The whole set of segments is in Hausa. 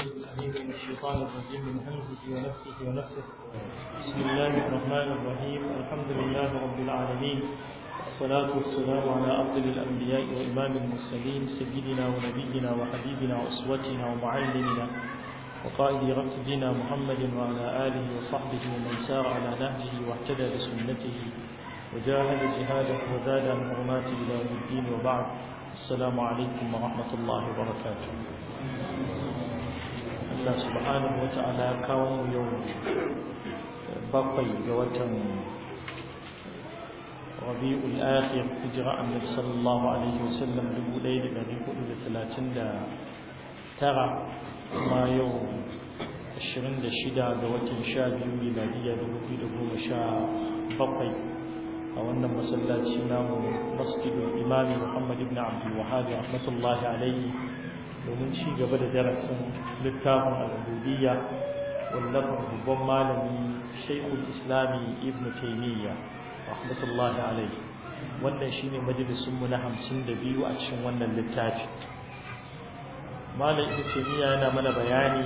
العليم من الشيطان الرجيم من همزه ونفسه ونفسه بسم الله الرحمن الرحيم الحمد لله رب العالمين والصلاة والسلام على أفضل الأنبياء وإمام المرسلين سيدنا ونبينا وحبيبنا وأسوتنا ومعلمنا وقائد ركبنا محمد وعلى آله وصحبه ومن سار على نهجه واهتدى بسنته وجاهد جهاده وزاد عن حرمات إلى يوم الدين وبعد السلام عليكم ورحمة الله وبركاته Allah subhanahu wa ta'ala kawo mu yau bakwai ga watan Rabi'ul Akhir hijira Annabi sallallahu alaihi wasallam 1439 kuma yau 26 ga watan 12 miladiya 2017 a wannan masallaci namu Masjidul Imam Muhammad ibn Abdul Wahhab rahmatullahi alaihi domin ci gaba da darasin littafin al'ubudiyya wallafin babban malami shaikul islami ibn taimiyya rahmatullahi alaihi wannan shine majalisunmu na hamsin da biyu a cikin wannan littafi malam ibn taimiyya yana mana bayani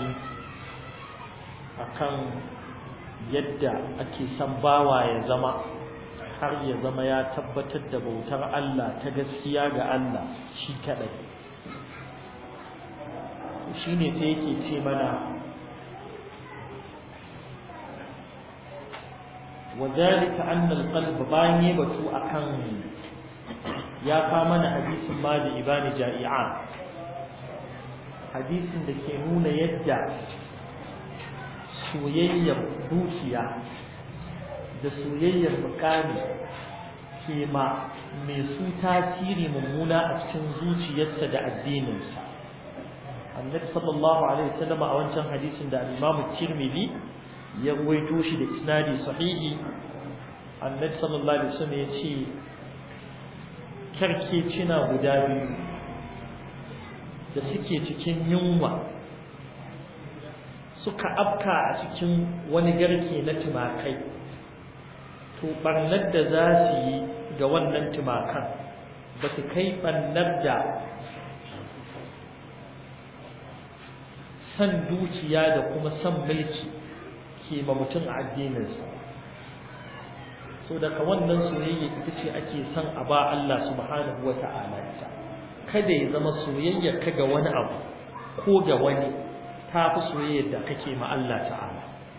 akan yadda ake son bawa ya zama har ya zama ya tabbatar da bautar Allah ta gaskiya ga Allah shi kadai shine sai yake ce mana وذلك أن القلب باني بتو أكن يا كامن حديث ما لإبان جائعان حديث دكي نون يدع soyayyar dukiya da soyayyar mukami ke ma mai su tasiri mummuna a cikin zuciyarsa da addininsa annabi sallallahu alaihi wasallam a wancan hadisin da al-Imam Tirmidhi ya ruwaito shi da isnadi sahihi annabi sallallahu alaihi wasallam ya ce karkecina guda biyu da suke cikin yunwa suka afka a cikin wani garke na tumakai to barnar da za su yi ga wannan tumakan ba su kai barnar da san dukiya da kuma san mulki ke ma mutum a addininsa so daga wannan soyayya ita ce ake son a ba Allah subhanahu wa ta'ala ita kada ya zama soyayya ka ga wani abu ko ga wani ta fi soyayyar da kake ma Allah ta'ala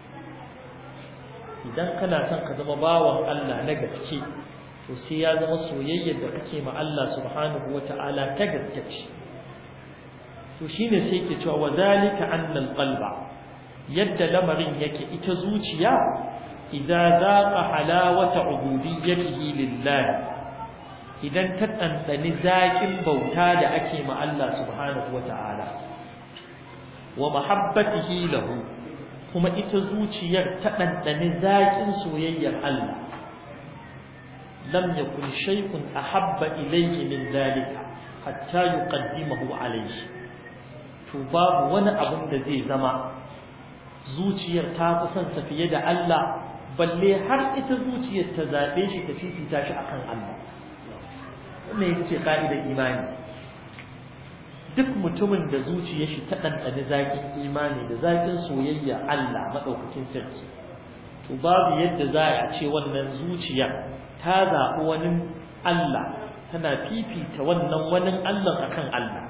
idan kana son ka zama bawan Allah na gaske to sai ya zama soyayyar da kake ma Allah subhanahu wa ta'ala ta gaske ce to shine sai yake cewa wadhalika anna alqalba yadda lamarin yake ita zuciya idza zaqa halawata ubudiyyatihi lillah idan ta dandani zakin bauta da ake ma Allah subhanahu wataala wa mahabbatihi lahu kuma ita zuciyar ta dandani zakin soyayyar Allah lam yakun shay'un ahabba ilayhi min dhalika hatta yuqaddimahu alayhi to babu wani abin da zai zama zuciyar ta fi son sa fiye da Allah balle har ita zuciyar ta zabe shi ta fifita shi akan Allah wannan ita ce ka'idar imani duk mutumin da zuciyar shi ta ɗanɗani zaƙin imani da zaƙin soyayya Allah maɗaukakin sarki to babu yadda za a ce wannan zuciya ta zaɓi wani Allah tana fifita wannan wani Allah akan Allah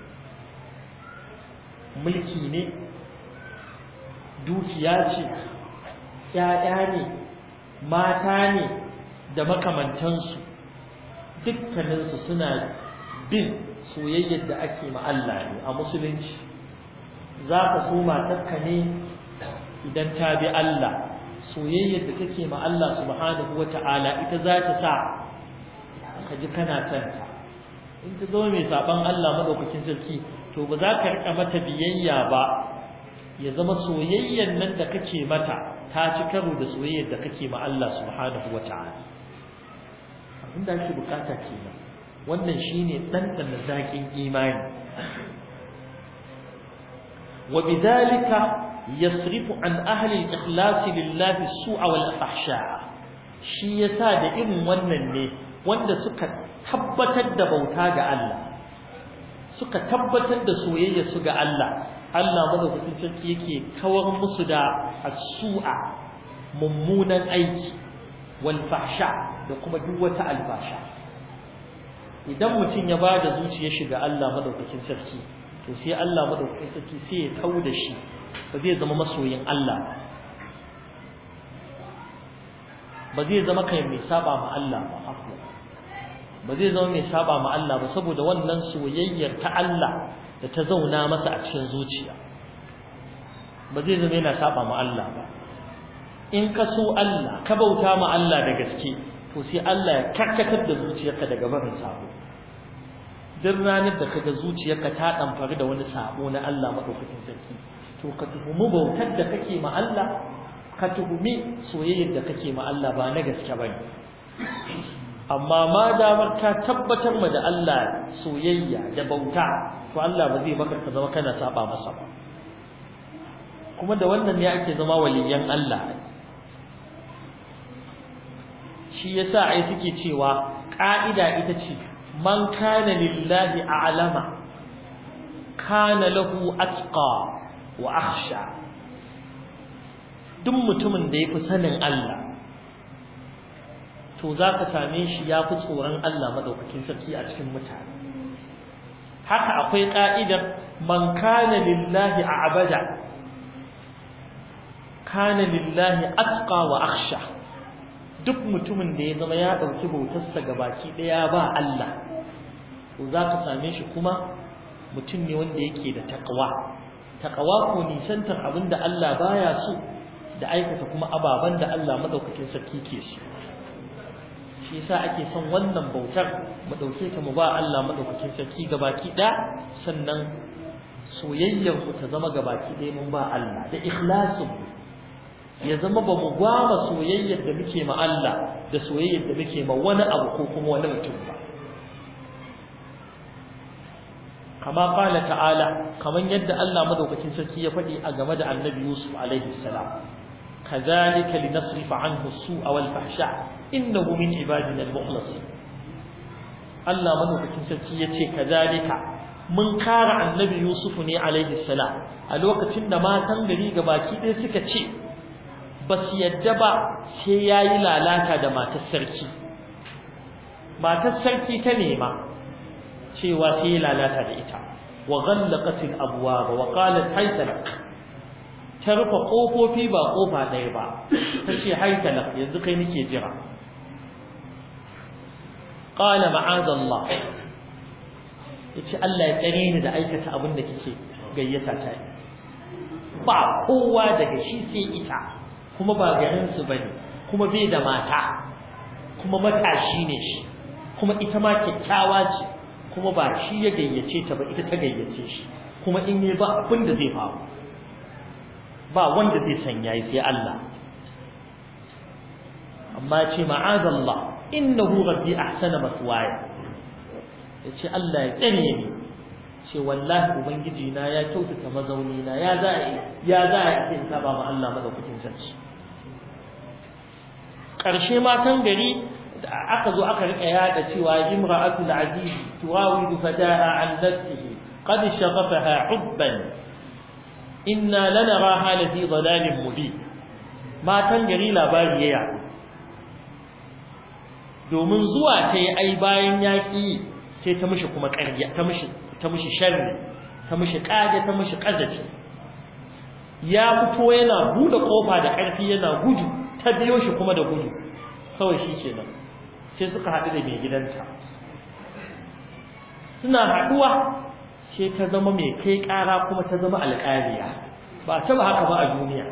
mulki ne dukiya ce ‘ya'ya ne mata ne da makamantansu dukkaninsu suna bin soyayyar da ake Allah ne a musulunci za ka so matarka ne idan ta bi Allah soyayyar da take ma Allah subhanahu wa ta'ala ita za ta sa ka ji kana son ta in ta zama mai saban Allah madaukakin sarki to ba za ka rika mata biyayya ba ya zama soyayyan nan da kake mata ta ci karo da soyayyar da kake ma Allah subhanahu wata'ala abin da ake bukata kenan wannan shine dandana zakin imani wa bidhalika yasrifu an ahli al-ikhlas lillahi as-su'a wal fahsha shi yasa da irin wannan ne wanda suka tabbatar da bauta ga Allah suka tabbatar da soyayya su ga Allah Allah madaukakin sarki yake kawar musu da as-su'a mummunan aiki wal fahsha da kuma duk wata albasha idan mutum ya bada zuciyar shi ga Allah madaukakin sarki to sai Allah madaukakin sarki sai ya kau da shi ba zai zama masoyin Allah ba zai zama kai mai saba ma Allah ba afwa ba zai zama mai saba ma Allah ba saboda wannan soyayyar ta Allah da ta zauna masa a cikin zuciya ba zai zama yana saba ma Allah ba in ka so Allah ka bauta ma Allah da gaske to sai Allah ya karkatar da zuciyarka daga barin sabo duk ranar da kaga zuciyarka ta damfari da wani sabo na Allah madaukakin sarki to ka tuhumi bautar da kake ma Allah ka tuhumi soyayyar da kake ma Allah ba na gaske bane amma ma damar ka tabbatar ma da Allah soyayya da bauta to Allah ba zai baka ka zama kana saba masa ba kuma da wannan ne ake zama waliyan Allah shi yasa ai suke cewa ka'ida ita ce man kana lillahi a'lama kana lahu atqa wa akhsha duk mutumin da yafi sanin Allah to zaka same shi yafi tsoron Allah madaukakin sarki a cikin mutane haka akwai ka'idar man kana lillahi a'bada kana lillahi atqa wa akhsha duk mutumin da ya zama ya dauki bautarsa gabaki daya ba Allah to zaka same shi kuma mutum ne wanda yake da taqwa taqwa ko nisantar abinda Allah baya so da aikata kuma ababan da Allah madaukakin sarki ke so shi yasa ake son wannan bautar mu dauke ta mu ba Allah madaukakin sarki gabaki da sannan soyayyar ku ta zama gabaki ɗaya mun ba Allah da ikhlasu ya zama ba mu gwama soyayyar da muke ma Allah da soyayyar da muke ma wani abu ko kuma wani mutum ba kama qala ta'ala kaman yadda Allah madaukakin sarki ya faɗi a game da Annabi Yusuf alaihi salam kadhalika linasrifa anhu as-su'a wal fahsha innahu min ibadina al-mukhlasin Allah madaukakin sarki yace kadhalika mun kara Annabi Yusuf ne alaihi salam a lokacin da matan gari gabaki ɗaya suka ce ba su yadda ba sai ya yi lalata da matar sarki matar sarki ta nema cewa sai ya lalata da ita wa ghallaqatil abwaba wa qalat haytalak ta rufe kofofi ba kofa ɗaya ba ta ce haytalak yanzu kai nake jira qala ma'azallah yace Allah ya tsare ni da aikata abin da kike gayyata ta ba kowa daga shi sai ita kuma ba garinsu ba ne kuma bai da mata kuma matashi ne shi kuma ita ma kyakkyawa ce kuma ba shi ya gayyace ta ba ita ta gayyace shi kuma in yi ba abin da zai faru ba wanda zai sanya yi sai Allah amma ce ma'azallah innahu rabbi ahsana maswaya yace Allah ya tsare ni ce wallahi ubangiji na ya kyautata mazauni na ya za ya za a yi saba ma Allah madaukakin sarki ƙarshe matan gari aka zo aka rika yada cewa imra'atul aziz turawidu fataha an nafsihi qad shaghafaha hubban inna lanaraha la fi dhalalin mubin matan gari labari ya domin zuwa ta yi ai bayan yaƙi sai ta mishi kuma ƙarya ta mishi ta mishi sharri ta mishi ƙage ta mishi ƙazafi ya fito yana buɗe ƙofa da ƙarfi yana gudu ta biyo shi kuma da gudu kawai shi kenan sai suka haɗu da mai gidanta suna haɗuwa sai ta zama mai kai ƙara kuma ta zama alƙaliya ba ta ba haka ba a duniya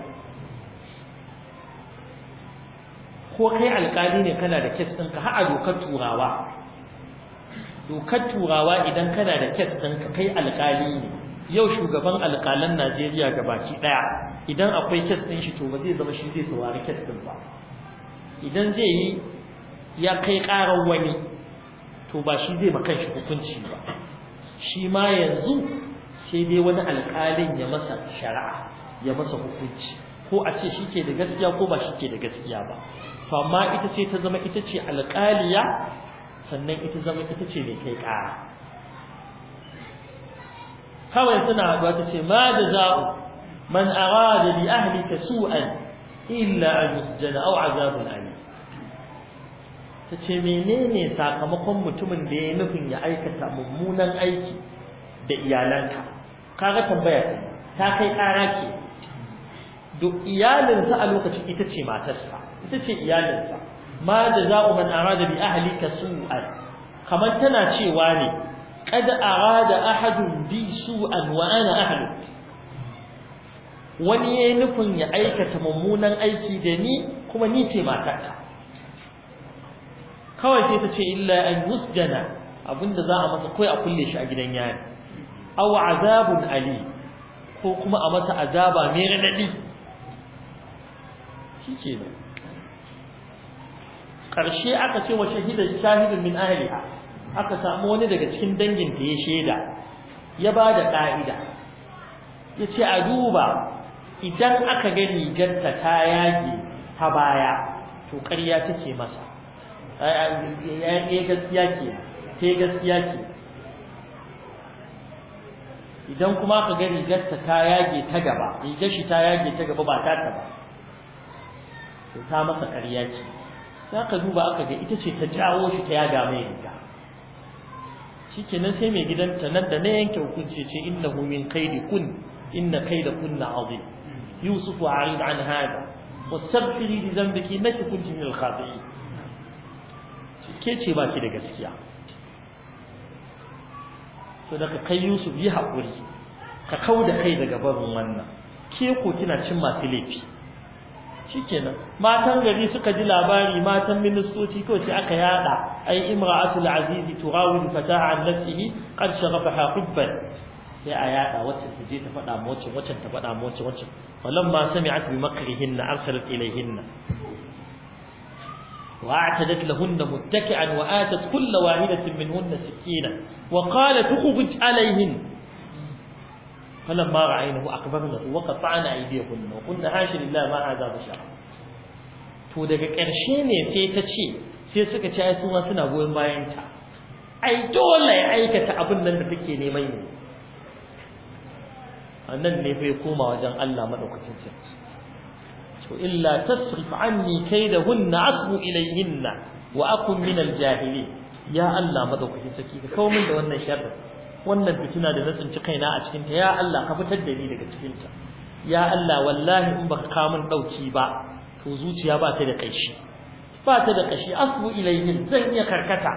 ko kai alƙali ne kana da kes ɗinka har a dokar turawa dokar turawa idan kana da kes ɗinka kai alƙali ne yau shugaban alƙalan Najeriya gabaki ɗaya idan akwai kes ɗin shi to ba zai zama shi zai saurari kes ɗin ba idan zai yi ya kai ƙarar wani to ba shi zai makan shi hukunci ba shi ma yanzu sai dai wani alƙalin ya masa shari'a ya masa hukunci ko a ce shi ke da gaskiya ko ba shi ke da gaskiya ba to amma ita sai ta zama ita ce alƙaliya sannan ita zama ita ce mai kai ƙara kawai suna haɗuwa ta ce ma da za'u man arada bi ahlika su'an illa an yusjana aw azabun alim ta ce menene sakamakon mutumin da ya nufin ya aikata mummunan aiki da iyalanka kaga tambaya ta kai ƙara ke duk iyalinsa a lokacin ita ce matarsa ita ce iyalinsa ma da za'u man arada bi ahlika su'an kamar tana cewa ne qad arada ahadun bi su'an wa ana ahluk wani yayin nufin ya aikata mummunan aiki da ni kuma ni ce matarka kawai sai ta ce illa an yusjana abinda za a masa kai a kulle shi a gidan yari aw azabun ali ko kuma a masa azaba mai radadi shikenan karshe aka ce wa shahida shahidun min ahliha aka samu wani daga cikin dangin ta ya sheda ya bada ka'ida yace a duba idan aka ga rigarta ta yage ta baya to ƙarya take masa ya gaskiya ke ke gaskiya ke idan kuma aka ga rigarta ta yage ta gaba rigar shi ta yage ta gaba ba ta ta ba to ta masa ƙarya ce za ka duba aka ga ita ce ta jawo shi ta yaga mai riga shikenan sai mai gidanta nan da na yanke hukunci ce innahu min kaidi kun inna kaida kunna azim yusuf arid an hada wastaghfiri li dhanbiki innaki kunti min al-khati'in ke ce ba ki da gaskiya so daga kai yusuf yi haƙuri ka kau da kai daga barin wannan ke ko kina cin masu laifi shikenan matan gari suka ji labari matan ministoci ko ce aka yada ai imra'atul azizi turawil fataha an nafsihi qad shaghafaha hubban sai a yada wacce ta je ta faɗa mu wacce wacce ta faɗa mu wacce wacce falamma sami'at bi makrihinna arsalat ilayhinna واعتدت لهن متكئا وآتت كل واحدة منهن سكينا وقالت اخرج عليهن فلما رأينه أقبلنه وقطعنا أيديهن وقلنا حاشا لله ما هذا بشر to daga ƙarshe ne sai ta ce sai suka ci ai su ma suna goyon bayan ta ai dole ya aikata abin nan da take neman ne annan ne fa ya koma wajen Allah madaukakin sarki to illa tasrif anni kaidahunna asbu ilayhinna wa akun min aljahili ya Allah madaukakin sarki ka kawo min da wannan sharri wannan fitina da na tsinci kaina a cikin ta ya Allah ka fitar da ni daga cikin ta ya Allah wallahi in baka kawo min dauki ba to zuciya ba ta da kaishi ba ta da kashi asbu ilayhin zan iya karkata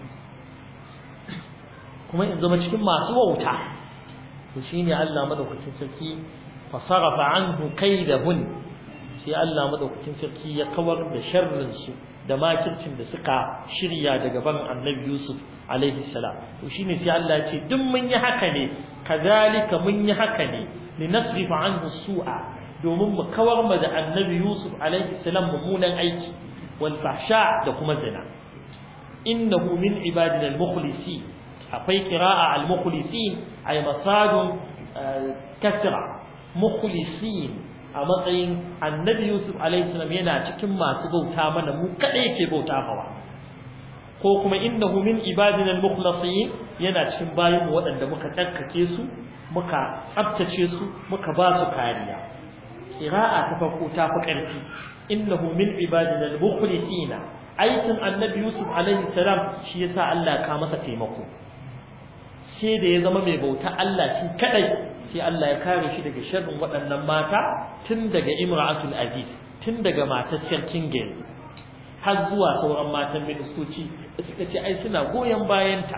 kuma in zama cikin masu wauta to shine Allah madaukakin sarki fasarafa anhu kaidahun sai Allah madaukakin sarki ya kawar da sharrin su da makircin da suka shirya daga ban Annabi Yusuf alaihi salam to shine sai Allah ya ce duk mun yi haka ne kazalika mun yi haka ne linasrifa anhu su'a domin mu kawar ma da Annabi Yusuf alaihi salam mummunan aiki wal fahsha da kuma zina innahu min ibadina al-mukhlisi akwai qira'a al-mukhlisin ay masadun kasra mukhlisin a matsayin annabi Yusuf alaihi salam yana cikin masu bauta mana mu kada yake bauta mawa ko kuma innahu min ibadina al-mukhlasin yana cikin bayin waɗanda muka tsarkake su muka tsabtace su muka ba su kariya qira'a ta farko ta fi ƙarfi innahu min ibadina al-mukhlisin aikin annabi Yusuf alaihi salam shi yasa Allah ka masa taimako sai da ya zama mai bauta Allah shi kadai sai Allah ya kare shi daga sharrin waɗannan mata tun daga imra'atul aziz tun daga matar sarkin gari har zuwa sauran matan ministoci da suka ce ai suna goyon bayanta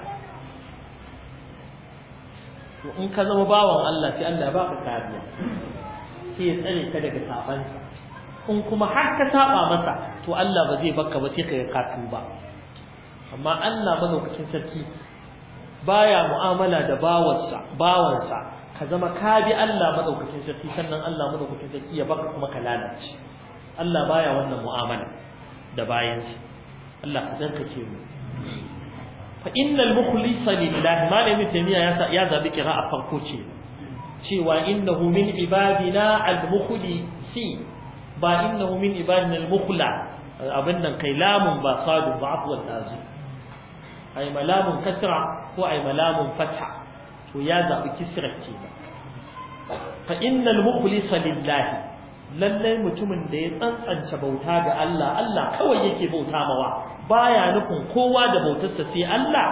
to in ka zama bawan Allah sai Allah ya baka kariya sai ya tsare ka daga sabansa in kuma har ka saba masa to Allah ba zai baka ba sai ka ka tuba amma Allah madaukakin sarki baya mu'amala da bawansa bawansa ka zama ka bi Allah madaukakin sarki sannan Allah madaukakin sarki ya baka kuma ka lalace Allah baya wannan mu'amala da bayansa Allah ka dankace mu fa innal mukhlisa lillahi malami tamiya ya ya zabi qira'a farko ce cewa innahu min ibadina al-mukhlisi ba innahu min ibadina al-mukhla abin nan kai lamun ba sadu ba afwan azu ay malamun kasra ko ay malamun fatha to ya zabi kisra kenan fa innal mukhlisa lillahi lallai mutumin da ya tsantsance bauta ga Allah Allah kawai yake bauta mawa baya nufin kowa da bautarsa sai Allah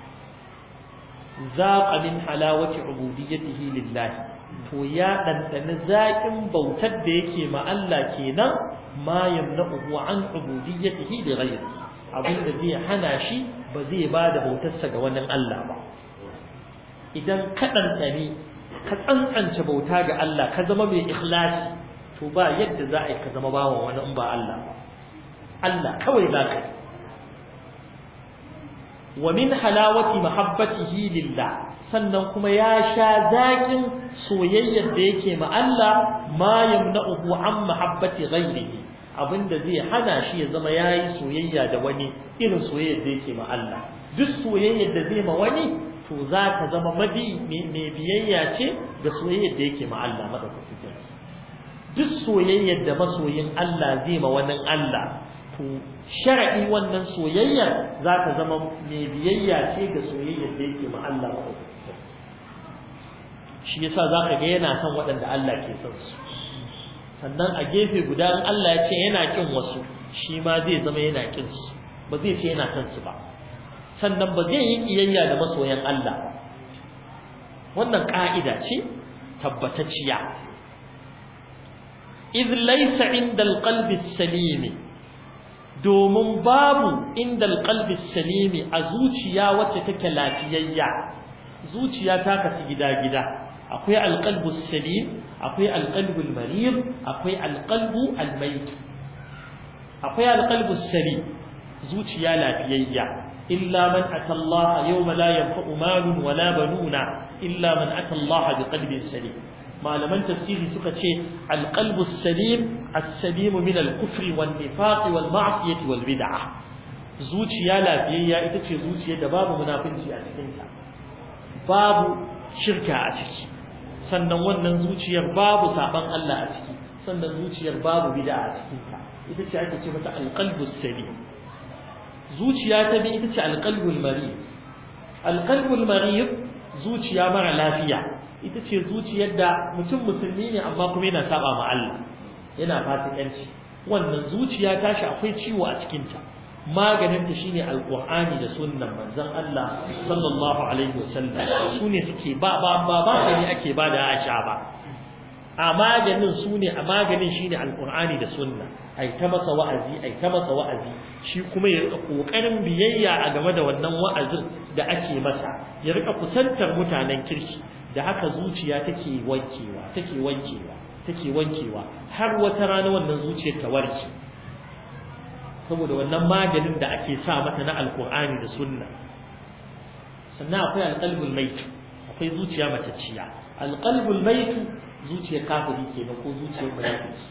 zaqa min halawati ubudiyyatihi lillahi to ya dandana zaƙin bautar da yake ma Allah kenan ma yamna'uhu an ubudiyyatihi li ghayri abinda zai hana shi ba zai ba da bautarsa ga wani Allah ba idan ka dandane ka tsantsance bauta ga Allah ka zama mai ikhlasi to ba yadda za a yi ka zama bawan wani in ba Allah ba Allah kawai za ka yi wa min halawati mahabbatihi lillah sannan kuma ya sha zakin soyayyar da yake ma Allah ma yamna'uhu an mahabbati ghayrihi abinda zai hana shi ya zama yayi soyayya da wani irin soyayyar da yake ma Allah duk soyayyar da zai ma wani to za ta zama mabi mai biyayya ce ga soyayyar da yake ma Allah madaukakin duk soyayyar da masoyin Allah zai ma wani Allah to shar'i wannan soyayyar za ta zama mai biyayya ce ga soyayyar da yake ma Allah shi yasa za ka ga yana son waɗanda Allah ke son su sannan a gefe guda in Allah ya ce yana kin wasu shi ma zai zama yana kin su ba zai ce yana son su ba sannan ba zai yi kiyayya da masoyan Allah ba wannan ka'ida ce tabbatacciya idh laysa inda alqalbi salimi domin babu inda alqalbi salimi a zuciya wacce take lafiyayya zuciya ta kasu gida-gida akwai alqalbu salim akwai alqalbu marid akwai alqalbu almayt akwai alqalbu salim zuciya lafiyayya illa man ata Allah yawma la yanfa'u malun wala banuna illa man ata Allah biqalbin salim malaman tafsiri suka ce alqalbu salim as-salim min al-kufri wan nifaq wal ma'siyati wal bid'ah zuciya lafiyayya ita ce zuciyar da babu munafinci a cikin ta babu shirka a ciki sannan wannan zuciyar babu saban Allah a ciki sannan zuciyar babu bid'a a cikin ta ita ce ake ce mata alqalbu salim zuciya ta bi ita ce alqalbul marid alqalbul marid zuciya mara lafiya ita ce zuciyar da mutum musulmi ne amma kuma yana saba ma Allah yana fasikanci wannan zuciya tashi akwai ciwo a cikin ta maganin ta shine alqur'ani da sunnan manzon Allah sallallahu alaihi wasallam sune suke ba ba ba ba ne ake ba da Aisha ba a maganin sune a maganin shine alqur'ani da sunna ai ta masa wa'azi ai ta masa wa'azi shi kuma ya rika kokarin biyayya a game da wannan wa'azin da ake masa ya rika kusantar mutanen kirki da haka zuciya take wankewa take wankewa take wankewa har wata rana wannan zuciyar ta warke saboda wannan maganin da ake sa mata na alkur'ani da sunna sannan akwai alqalbul mait akwai zuciya matacciya alqalbul mait zuciyar kafiri kenan ko zuciyar munafiki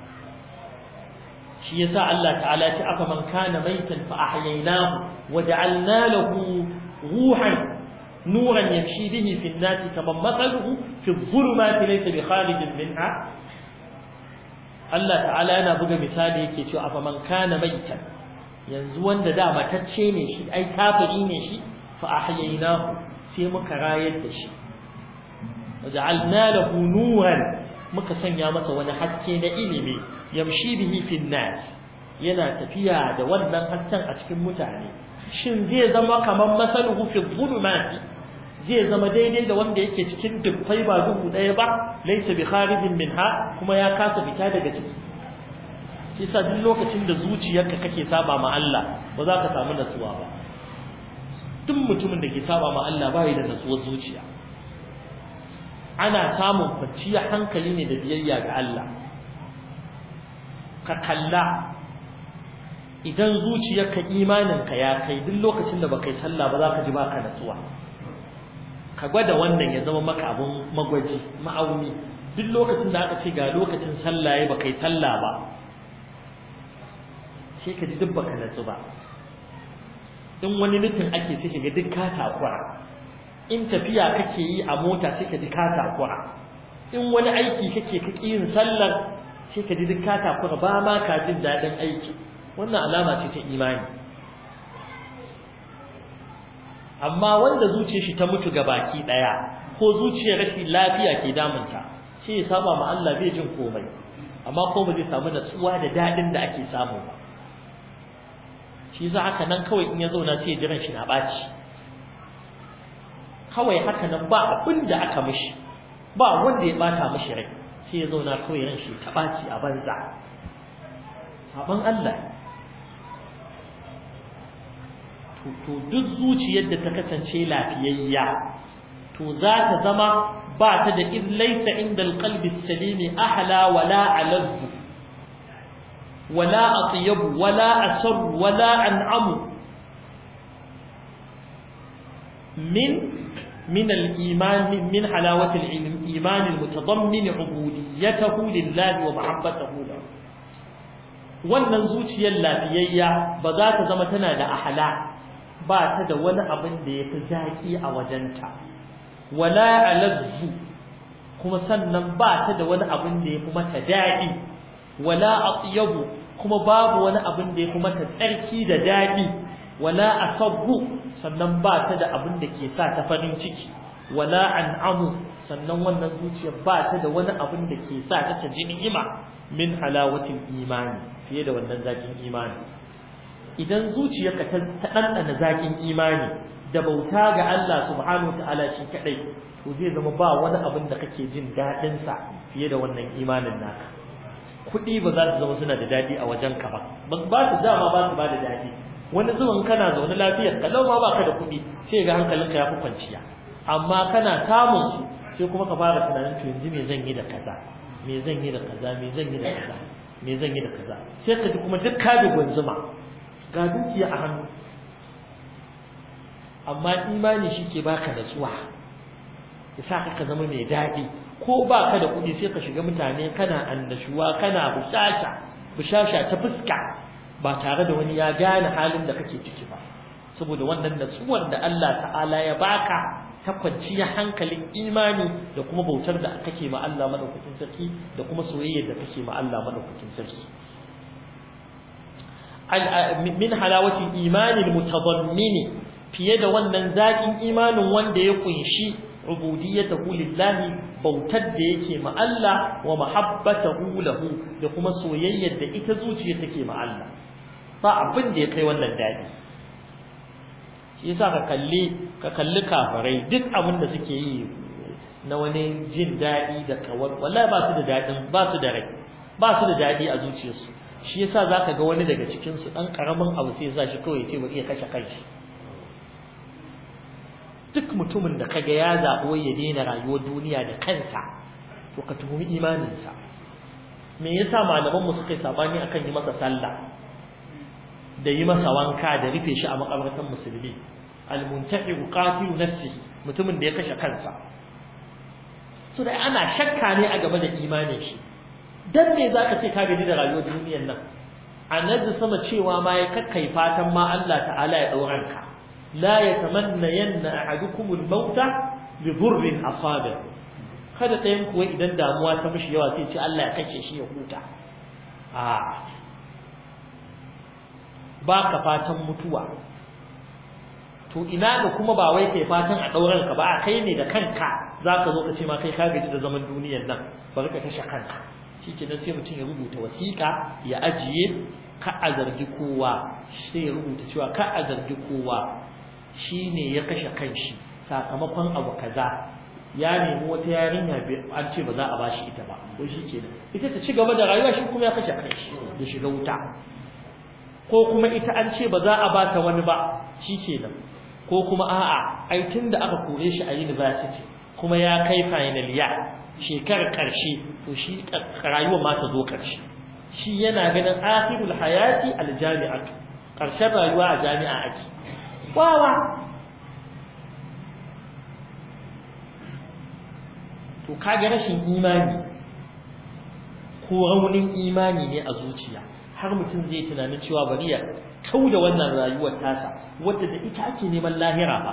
shi yasa Allah ta'ala ya ce afa man kana maitan fa ahyaynahu wa ja'alna lahu ruhan nuran yamshi bihi fi an-nas kaman mathaluhu fi adh-dhulumati laysa bi kharijin minha Allah ta'ala yana buga misali yake cewa afa man kana maitan yanzu wanda da matacce ne shi ai kafiri ne shi fa ahyaynahu sai muka rayar da shi waja'alna lahu nuran muka sanya masa wani haske na ilimi yamshi bihi fi nas yana tafiya da wannan hasken a cikin mutane shin zai zama kamar masaluhu fi dhulumati zai zama daidai da wanda yake cikin dubbai ba duhu daya ba laysa bi kharijin minha kuma ya kasa fita daga ciki shi sa duk lokacin da zuciyarka kake saba ma Allah ba za ka samu natsuwa ba duk mutumin da ke saba ma Allah ba da natsuwar zuciya ana samun kwanciyar hankali ne da biyayya ga Allah ka kalla idan zuciyarka imaninka ya kai duk lokacin da baka yi sallah ba za ka ji baka natsuwa ka gwada wannan ya zama maka abun magwaji ma'auni duk lokacin da aka ce ga lokacin sallah ya baka yi sallah ba sai ka ji duk baka natsu ba in wani nufin ake sai ka ga duk ka takura in tafiya kake yi a mota sai ka ji ka takura in wani aiki kake kake yin sallar sai ka ji duk ka takura ba ma ka jin daɗin aiki wannan alama ce ta imani amma wanda zuciyar shi ta mutu ga baki daya ko zuciyar rashin lafiya ke damunta sai ya saba ma Allah bai jin komai amma ko ba zai samu natsuwa da dadin da ake samu ba shi yasa haka nan kawai in ya zauna sai jiran shi na baci kawai haka nan ba abin da aka mishi ba wanda ya bata mishi rai sai ya zauna kawai ran shi ta baci a banza saban Allah to duk zuciyar da ta kasance lafiyayya to za ta zama ba ta da in laysa inda alqalbi salimi ahla wala alazzu wala atyab wala asar wala an'amu min من الإيمان من حلاوة الإيمان المتضمن عبوديته لله ومحبته له wannan zuciyar lafiyayya ba za ta zama tana da ahala ba ta da wani abin da ya fi zaki a wajenta wala alazzu kuma sannan ba ta da wani abin da ya fi mata daɗi wala atyabu kuma babu wani abin da ya fi mata tsarki da daɗi wala asabbu sannan ba ta da abin da ke sa ta farin ciki wala an'amu sannan wannan zuciyar ba ta da wani abin da ke sa ta ta ji ni'ima min halawatin imani fiye da wannan zakin imani idan zuciyarka ta ɗanɗana zakin imani da bauta ga Allah subhanahu ta'ala shi kadai to zai zama ba wani abin da kake jin daɗin sa fiye da wannan imanin naka kuɗi ba za su zama suna da daɗi a wajen ka ba ba su dama ba su ba da daɗi wani zuwan kana zaune lafiyar kalau ma baka da kuɗi sai ga hankalinka ya fi kwanciya amma kana samun su sai kuma ka fara tunanin to yanzu me zan yi da kaza me zan yi da kaza me zan yi da kaza me zan yi da kaza sai ka ji kuma duk ka bi gwanzuma ga dukiya a hannu amma imani shi ke baka natsuwa ya sa ka zama mai daɗi ko baka da kuɗi sai ka shiga mutane kana annashuwa kana bushasha bushasha ta fuska ba tare da wani ya gane halin da kake ciki ba saboda wannan natsuwar da Allah ta'ala ya baka ta kwanciyar hankalin imani da kuma bautar da kake ma Allah madaukakin sarki da kuma soyayyar da kake ma Allah madaukakin sarki min halawatin imanin mutadammini fiye da wannan zaƙin imanin wanda ya kunshi ubudiyyatahu lillahi bautar da yake ma Allah wa mahabbatahu lahu da kuma soyayyar da ita zuciya take ma Allah ba abin da ya kai wannan dadi shi yasa ka kalli ka kalli kafirai duk abin da suke yi na wani jin dadi da kawar wallahi ba su da dadin ba su da rai ba su da dadi a zuciyarsu shi yasa zaka ga wani daga cikin su dan karamin abu sai ya sa shi kawai ya ce bari ya kashe kanshi duk mutumin da kaga ya zaɓo ya daina rayuwar duniya da kansa to ka tuhumi imaninsa me yasa malaman mu suka yi sabani akan yi masa sallah da yi masa wanka da rufe shi a makabartan musulmi almuntahi qatilu nafsihi mutumin da ya kashe kansa so da ana shakka ne a game da imanin shi dan me zaka ce ka gani da rayuwar duniyar nan annabi sama cewa ma ya kakkai fatan ma Allah ta'ala ya dauranka لا يتمنين أحدكم الموت بضر أصابه kada ɗayan kuwa idan damuwa ta mishi yawa sai ce Allah ya kashe shi ya huta a ba ka fatan mutuwa to ina ga kuma ba wai kai fatan a ɗauran ka ba a kai ne da kanka za ka zo ka ce ma kai ka gaji da zaman duniyar nan bari ka kashe kanka shi kenan sai mutum ya rubuta wasiƙa ya ajiye ka a zargi kowa sai ya rubuta cewa ka a zargi kowa shi ne ya kashe kanshi sakamakon abu kaza ya nemi wata yarinya an ce ba za a bashi ita ba ko shi kenan ita ta ci gaba da rayuwa shi kuma ya kashe kanshi ya shiga wuta ko kuma ita an ce ba za a ba ta wani ba shi kenan ko kuma a'a ai tun da aka kore shi a university kuma ya kai final ya shekarar karshe to shi rayuwar ma ta zo karshe shi yana ganin akhirul hayati aljami'atu karshen rayuwa a jami'a ake wawa to kaga rashin imani ko raunin imani ne a zuciya har mutum zai tunanin cewa bari ya kau da wannan rayuwar tasa wadda da ita ake neman lahira ba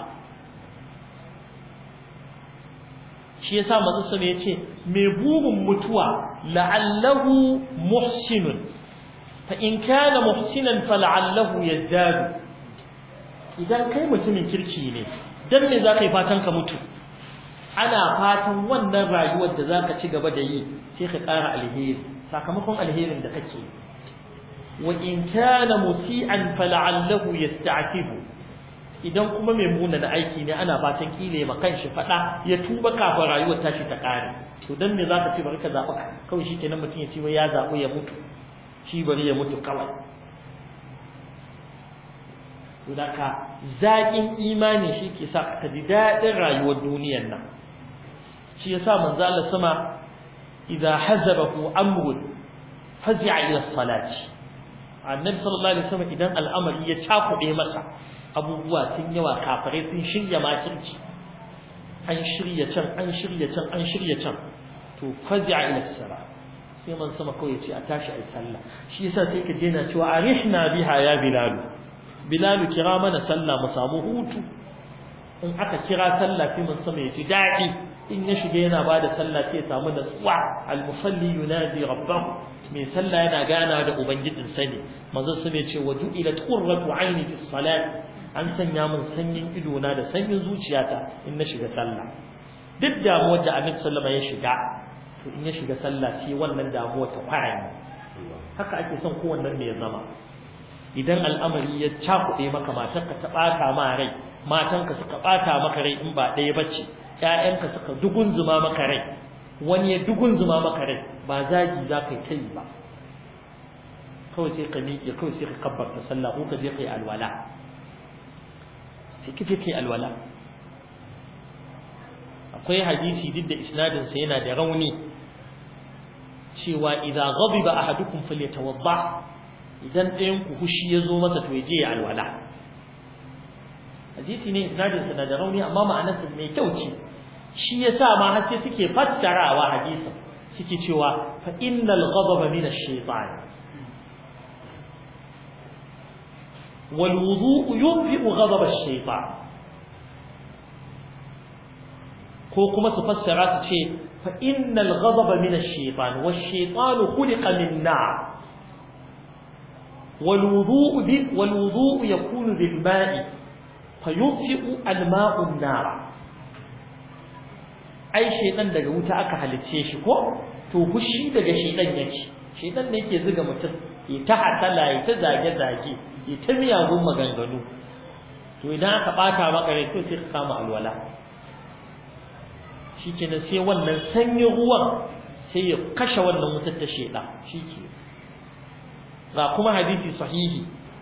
shi yasa manzo sama yace mai burin mutuwa la'allahu muhsinun fa in kana muhsinan fala'allahu yazdadu idan kai mutumin kirki ne dan me za ka yi fatan ka mutu ana fatan wannan rayuwar da za ka ci gaba da yi sai ka ƙara alheri sakamakon alherin da kake wa in kana musi'an fala'allahu yasta'tibu idan kuma mai muna da aiki ne ana fatan kile ma kanshi fada ya tuba kafin rayuwar tashi ta kare to dan me zaka ce bari ka zaba kawai shikenan mutum ya ce wai ya zabu ya mutu shi bari ya mutu kawai to daka zakin imani shi ke sa ka ji dadin rayuwar duniyar nan shi yasa manzo Allah sama idza hazabahu amrun fazi'a ila salati annabi sallallahu alaihi wasallam idan al'amari ya cakuɗe masa abubuwa sun yawa kafirai sun shirya makirci an shirya can an shirya can an shirya can to fazi'a ila sala sai man sama kawai ya ce a tashi ai sallah shi yasa sai ka daina cewa arihna biha ya bilal bilal kira mana sallah mu samu hutu in aka kira sallah sai man sama ya ji daɗi in ya shiga yana bada sallah sai ya samu natsuwa al musalli yunadi rabbahu mai sallah yana gana da ubangijin sa ne manzo su ne ce waju ila qurratu aini fi salat an sanya min sanyin ido na da sanyin zuciyata in na shiga sallah duk damuwar da annabi sallama ya shiga to in ya shiga sallah sai wannan damuwa ta fara haka ake son kowannen mai zama idan al'amari ya cakuɗe maka matarka ta ɓata ma rai matanka suka ɓata maka rai in ba ɗaya bace ƴaƴanka suka dugunzuma maka rai wani ya dugunzuma maka rai ba zagi za ka yi ta yi ba kawai sai ka miƙe kawai sai ka kabbarta sallah ko ka je ka yi alwala sai ka je ka yi alwala akwai hadisi duk da isnadinsa yana da rauni cewa idza ghadiba ahadukum falyatawadda idan ɗayan ku hushi ya zo masa to ya je ya alwala hadisi ne isnadinsa na da rauni amma ma'anarsa mai kyau ce shi yasa ma har sai suke fassarawa hadisin suke cewa fa innal ghadaba min ash-shaytan wal wudu'u yunfi'u ghadab ash-shaytan ko kuma su fassara su ce fa innal ghadaba min ash-shaytan wash-shaytanu khuliqa min nar wal wudu'u bi wal wudu'u yakunu bil ma'i fayunfi'u al-ma'u an-nar ai shaytan daga wuta aka halicce shi ko to fushi daga shaytan yake shaytan ne yake zuga mutum ya ta hatala ya ta zage zage ya ta miyagun maganganu to idan aka bata maka rai to sai ka kama alwala shikenan sai wannan sanyin ruwan sai ya kashe wannan wutar ta shaytan shike ga kuma hadisi sahihi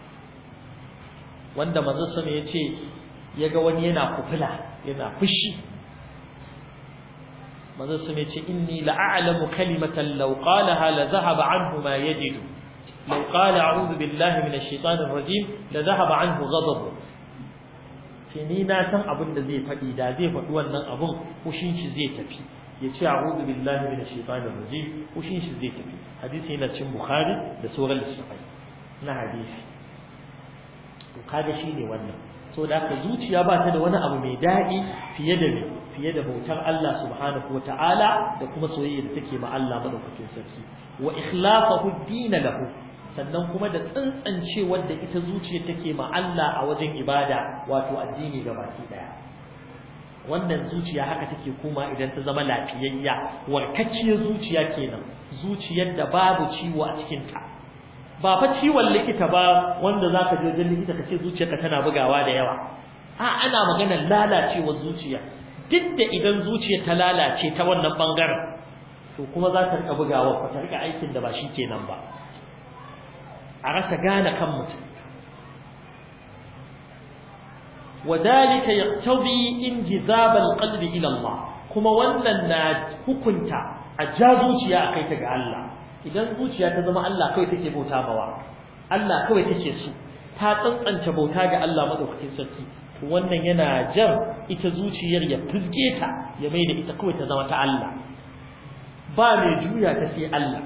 wanda manzo sama ya ce ya ga wani yana kufula yana fushi manzo sun yace inni la'alamu kalimatan law qalaha la dhahaba anhu ma yajidu law qala a'udhu billahi minash shaitanir rajim la dhahaba anhu ghadabu sai ni na san abin da zai faɗi da zai faɗi wannan abun kushin shi zai tafi ya ce a'udhu billahi minash shaitanir rajim kushin shi zai tafi hadisi yana cikin bukhari da sauran littafai na hadisi to kaga shine wannan so da haka zuciya ba ta da wani abu mai daɗi fiye da fiye da bautar Allah subhanahu wa ta'ala da kuma soyayya da take ma Allah madaukakin sarki wa ikhlafahu din lahu sannan kuma da tsantsance wanda ita zuciya take ma Allah a wajen ibada wato addini ga baki daya wannan zuciya haka take kuma idan ta zama lafiyayya warkacciyar zuciya kenan zuciyar da babu ciwo a cikin ta ba fa ciwon likita ba wanda zaka je wajen likita kace zuciyarka tana bugawa da yawa a ana maganar lalacewar zuciya duk da idan zuciya ta lalace ta wannan bangaren to kuma za ta rika bugawa ko ta rika aikin da ba shi kenan ba a rasa gane kan mutum wadalika yaqtadi injizab alqalb ila Allah kuma wannan na hukunta a ja zuciya akai ta ga Allah idan zuciya ta zama Allah kawai take bauta bawa Allah kawai take so ta tsantsance bauta ga Allah madaukakin sarki wannan yana jan ita zuciyar ya fizge ta ya mai da ita kawai ta zama ta Allah ba mai juya ta sai Allah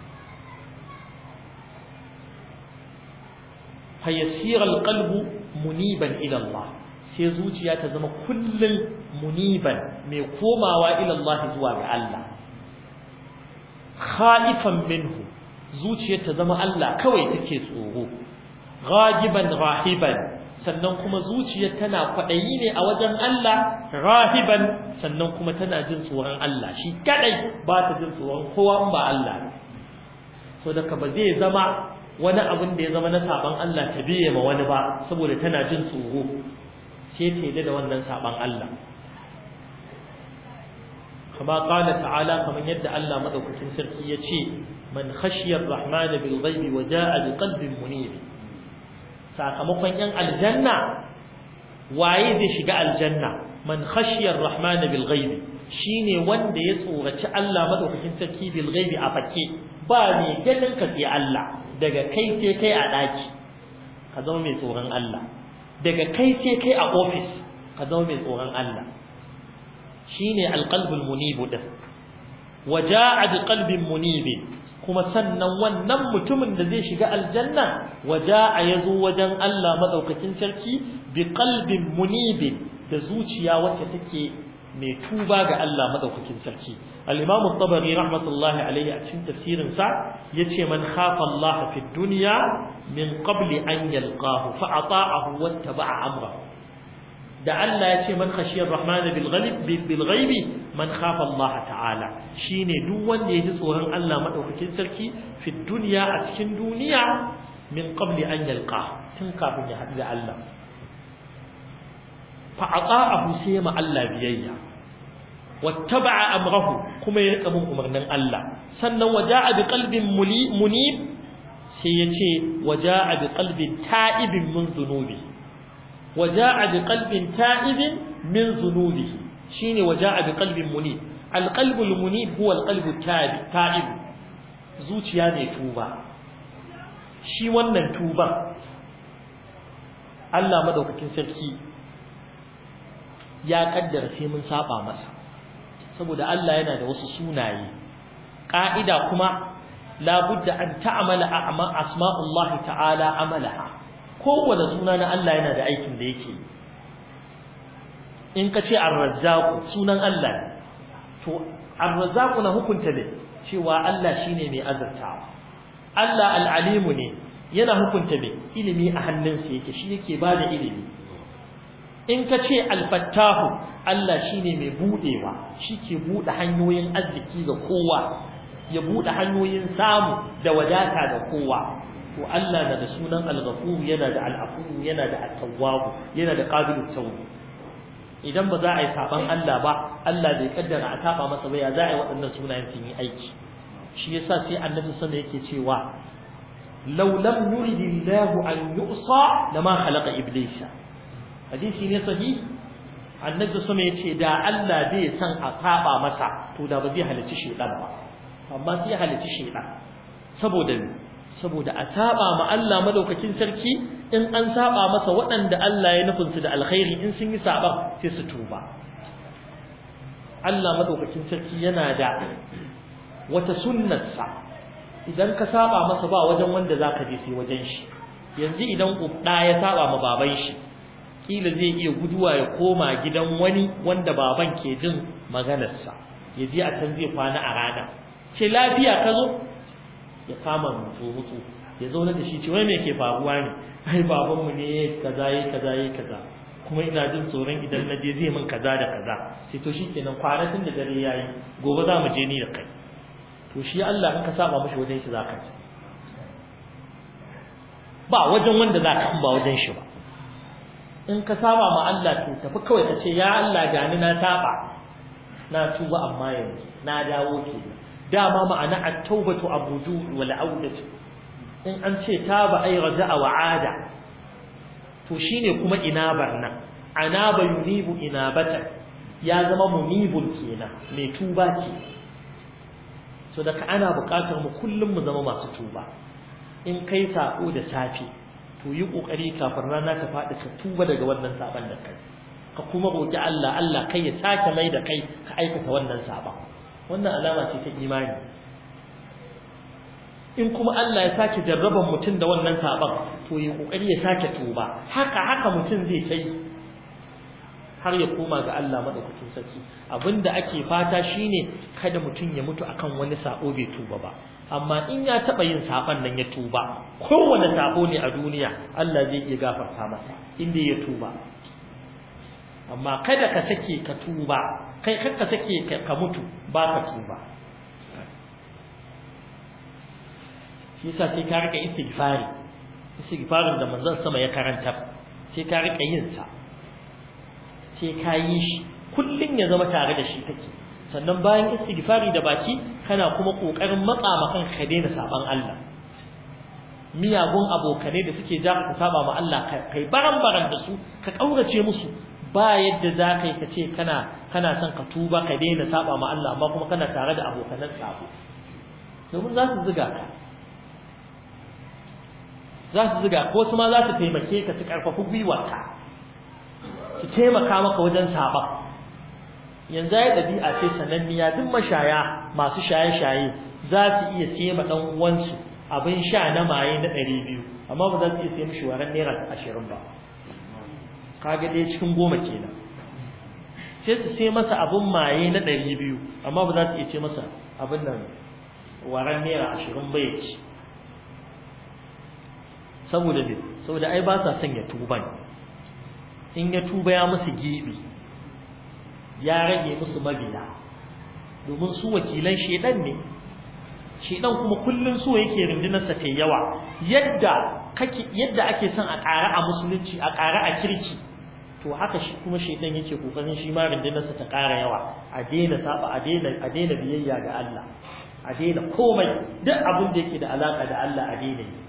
fa yasir alqalbu muniban ila Allah sai zuciya ta zama kullun muniban mai komawa ila Allah zuwa ga Allah khaifan minhu zuciyar ta zama Allah kawai take tsoro ghajiban rahiban sannan kuma zuciyar tana kwaɗayi ne a wajen Allah rahiban sannan kuma tana jin tsoron Allah shi kadai ba ta jin tsoron kowa in ba Allah so da ba zai zama wani abin da ya zama na saban Allah ta biye ma wani ba saboda tana jin tsoro sai ta yi da wannan saban Allah kama qala ta'ala kaman yadda Allah madaukakin sarki ya ce man khashiyar rahman bil ghaibi wa jaa bi qalbin munib sakamakon yan aljanna waye zai shiga aljanna man khashiyar rahman bil ghaibi shine wanda ya tsoraci Allah madaukakin sarki bil ghaibi a fake ba ne ganin ka sai Allah daga kai sai kai a daki ka zama mai tsoron Allah daga kai sai kai a office ka zama mai tsoron Allah shine alqalbul munib din waja'a biqalbin munib kuma sannan wannan mutumin da zai shiga aljanna waja'a yazo wajen Allah madaukakin sarki biqalbin munib da zuciya wacce take mai tuba ga Allah madaukakin sarki al-Imam at-Tabari rahmatullahi alayhi a cikin tafsirin sa yace man khafa Allah fi dunya min qabli an yalqahu fa ata'ahu wattaba'a amrahu da Allah ya ce man khashiyar rahman bil ghalib bil ghaibi man khafa Allah ta'ala shine duk wanda ya ji tsoron Allah madaukakin sarki fi dunya a cikin duniya min qabli an yalqa tun kafin ya haɗu da Allah fa ata'ahu sai ma Allah biyayya wattaba'a amrahu kuma ya rika bin umarnin Allah sannan waja'a bi qalbin munib sai ya ce waja'a bi qalbin ta'ibin min dhunubi وجاء بقلب تائب من ذنوبه شيني وجاء بقلب منيب القلب المنيب هو القلب التائب تائب zuciya ne tuba shi wannan tuba Allah madaukakin sarki ya kaddara sai mun saba masa saboda Allah yana da wasu sunaye ka'ida kuma labudda an ta'amala asma'ullahi ta'ala amalaha kowane suna na Allah yana da aikin da yake in ka ce ar-razzaq sunan Allah to ar-razzaq na hukunta ne cewa Allah shine mai azurtawa Allah al-alimu ne yana hukunta me ilimi a hannunsa yake shi yake bada ilimi in ka ce al-fattahu Allah shine mai budewa shi ke bude hanyoyin arziki ga kowa ya bude hanyoyin samu da wadata ga kowa to Allah na da sunan al-ghafur yana da al-afu yana da at-tawwab yana da qabilut tawb idan ba za a yi saban Allah ba Allah bai kaddara a taba masa ba ya za a yi waɗannan sunayen sun yi aiki shi yasa sai annabi sallallahu yake cewa law lam yuridillahu an yu'sa lama khalaqa iblisa hadisi ne sahihi annabi sallallahu yace da Allah bai san a taba masa to da ba zai halicci shedan ba amma sai ya halicci shedan saboda saboda a saba ma Allah madaukakin sarki in an saba masa waɗanda Allah ya nufin su da alkhairi in sun yi saba sai su tuba Allah madaukakin sarki yana da wata sunnarsa idan ka saba masa ba wajen wanda zaka je sai wajen shi yanzu idan ɗa ya saba ma baban shi kila zai iya guduwa ya koma gidan wani wanda baban ke jin maganarsa ya je a can zai kwana a rana ce lafiya ka zo ya kama mutu mutu ya zauna da shi ce wai me ke faruwa ne ai babanmu ne kaza yi kaza yi kaza kuma ina jin tsoron idan na je zai min kaza da kaza sai to shikenan kwanatin da dare yayi gobe za mu je ni da kai to shi Allah in ka saba mishi wajen shi zaka ci ba wajen wanda zaka ba wajen shi ba in ka saba ma Allah to tafi kawai ka ce ya Allah gani na saba na tuba amma yanzu na dawo kenan dama ma'ana at-taubatu abudu wal audatu in an ce taba ay raja'a wa ada to shine kuma inabar nan anaba yunibu inabata ya zama munibul kenan mai tuba ce so daga ana buƙatar mu kullum mu zama masu tuba in kai sako da safe to yi kokari kafin rana ta faɗi ka tuba daga wannan saban da kai ka kuma roki Allah Allah kai ya sake mai da kai ka aikata wannan saban wannan alama ce ta imani in kuma Allah ya sake jarraban mutum da wannan saban to ya kokari ya sake tuba haka haka mutum zai kai har ya koma ga Allah madaukakin sarki abinda ake fata shine kada mutum ya mutu akan wani sabo bai tuba ba amma in ya taba yin saban nan ya tuba kowane sabo ne a duniya Allah zai iya gafarta masa inda ya tuba amma kada ka sake ka tuba kai kar ka sake ka mutu ba ka tuba shi yasa sai ka rika istighfari istighfarin da manzon sama ya karanta sai ka rika yin sa sai ka yi shi kullun ya zama tare da shi take sannan bayan istighfari da baki kana kuma kokarin matsa ma kanka daina saban Allah miyagun abokanai da suke ja ka saba ma Allah kai baran-baran da su ka kaurace musu ba yadda za ka yi ka ce kana kana son ka tuba ka daina saba ma Allah amma kuma kana tare da abokanan sabo domin za su ziga ka za su ziga ko su ma za su taimake ka su karfafi gwiwarka su taimaka maka wajen saba yanzu ya ɗabi'a ce sananniya duk mashaya masu shaye-shaye za su iya siye ma ɗan uwansu abin sha na maye na ɗari biyu amma ba za su iya siye mishi waren naira ashirin ba kaga ɗaya cikin goma kenan sai su sai masa abin maye na ɗari biyu amma ba za su iya ce masa abin nan waren naira ashirin bai ci saboda ne saboda ai ba sa son ya tuba ne in ya tuba ya musu gibi ya rage musu mabiya domin su wakilan shedan ne shedan kuma kullun so yake rundunarsa ta yawa yadda kake yadda ake son a ƙara a musulunci a ƙara a kirki to haka shi kuma shedan yake kokarin shi ma rundunarsa ta ƙara yawa a daina saba a daina a daina biyayya ga Allah a daina komai duk abin da yake da alaka da Allah a daina yi